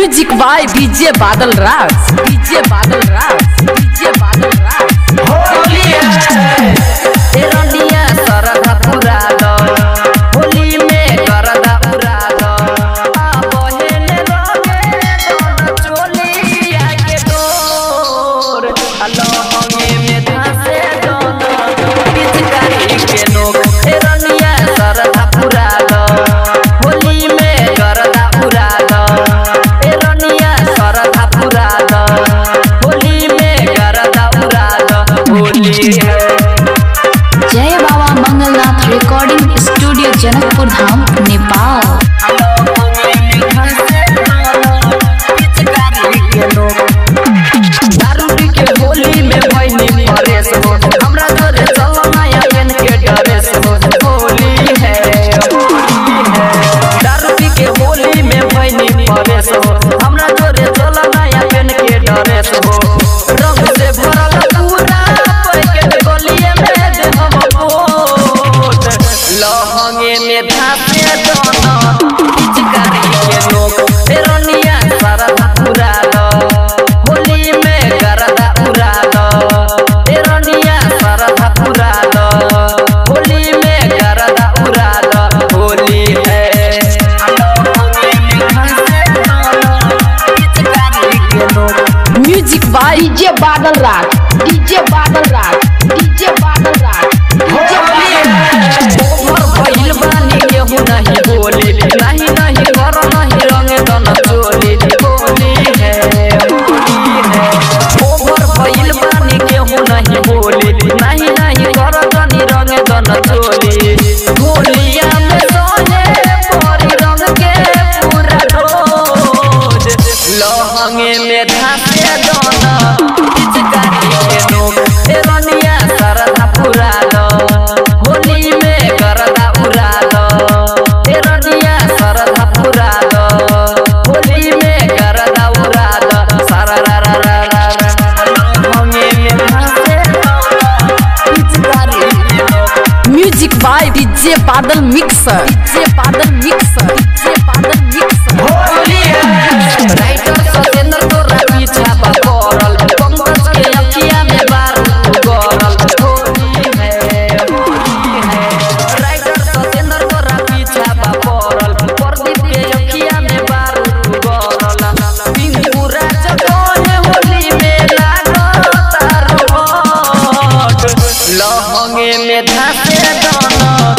music by DJ Badal Raj DJ Badal Raj DJ Badal Raj एरंडिया सरधा पुरा दो होली में करदा उड़ा दो आ बहेले रंगे दोन चोलिया के डोर अलो हंगे में धासे दोन पिचकारी के नोक एरंडिया सरधा पुरा दो होली में करदा उड़ा दो एरंडिया सरधा पुरा दो होली में करदा उड़ा दो होली है जय बाबा मंगलनाथ रिकॉर्डिंग स्टूडियो जनकपुर धाम नेपाल दारू के होली में भइनी परेश हो हमरा जोरे चल नया पेन के ड्रेस हो होली है होली है दारू के होली में भइनी परेश हो हमरा जोरे चल नया पेन के ड्रेस हो रंग से भरल पूरा पैकेट गलिए में दे हम पोत लहंगे में धासे दोनों पिचकारी के नोक एरनिया सारा पूरा दो होली में करदा उड़ा दो एरनिया सारा पूरा दो होली में करदा उड़ा दो होली है लहंगे में धासे दोनों पिचकारी के नोक music by DJ Badal Raj DJ Badal Raj DJ Badal Raj over भइल बानी केहू नहीं बोली नहीं नहीं घर नहीं रंगे दन चोली होली है होली है ओभर भइल बानी केहू नहीं बोली नहीं नहीं घर नहीं रंगे दन चोली होलिया में सोने परी रंग के पूरा डोज लहंगे में धासे दोना पिचकारी के नोक एरनिया सरधा पुरा दो होली में करदा उड़ा दो एरनिया सरधा पुरा दो होली में करदा उड़ा दो सारा रा रा रा रा रा लहंगे में धासे दोना पिचकारी के नोक music by DJ Badal mixer DJ Badal mixer DJ Badal mixer writer Satendra तोरा पीछा बा पड़ल पंकज के अखिया में बारूद गरल होली है होली है राइटर सतेंद्र तोरा पीछा बा पड़ल प्रदीप के अखिया में बारूद गरल पिंकू राज कोने होली में लागो तारो लहंगे में धासे दोनों